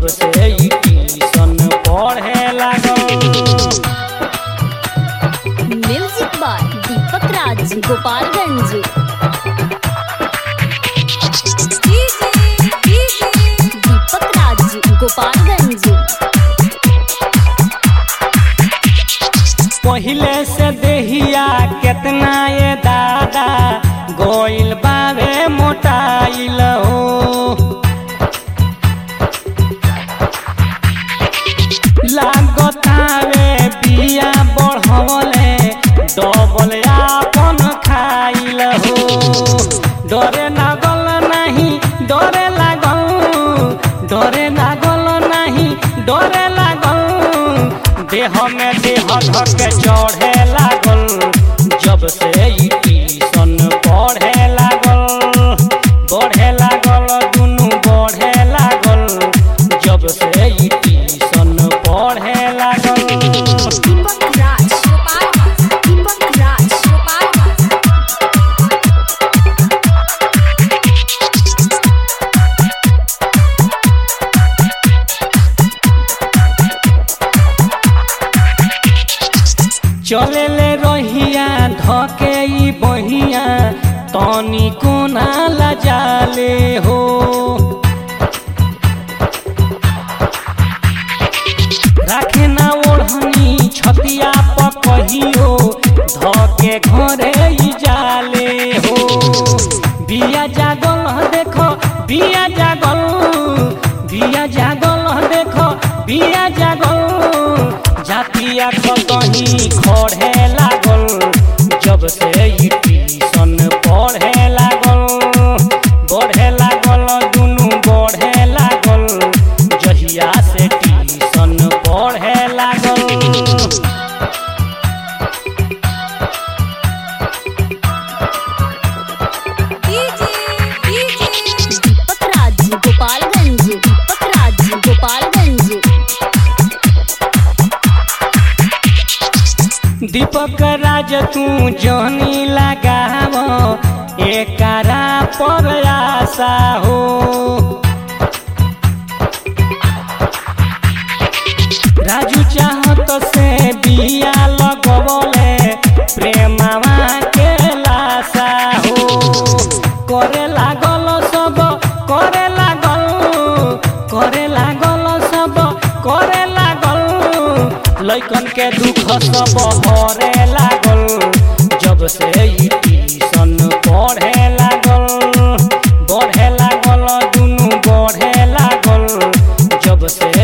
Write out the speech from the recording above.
जब से ई ट्यूशन पढ़े लागल म्यूजिक बाय दीपक राज गोपालगंज दीपक राज गोपालगंज पहिले से देहिया केतना ये दादा गोइल बावे मोटाइल हो लागतावे बिया बढ़वले डबल आपन खाइल हो डरे लागल नहीं डरे लागल डरे लागल नहीं डरे लागल देह में देह धके चढ़े लागल जब से ई ट्यूशन पढ़े लागल बढ़े लागल दुनू बढ़े लागल जब से ई ट्यूशन पढ़े लागल दीपक राज गोपालगंज दीपक राज गोपालगंज चले ले रहिया धके ई बहिया तनी कोना लजाले हो राखे ना ओढ़नी छतिया पर कहियो धके घरे ई जाले हो बिया जागल देखो बिया जागल बिया जागल देखो बिया जागल जातिया कहीं खड़े लागल जब से ई ट्यूशन पढ़े लागल बढ़े लागल दुनू बढ़े लागल जहिया से ट्यूशन पढ़े लागल दीपक राज गोपालगंज दीपक राज गोपालगंज दीपक राज तू जहनी लगाव एकरा पर आशा हो राजू चाहत से बिया लगवले प्रेमवा के लाशा हो करे लागल सब करे लागल करे लागल सब करे लागल लैकन के दुख सब हरे लागल जब से ई ट्यूशन पढ़े लागल बढ़े लागल दुनू बढ़े लागल जब से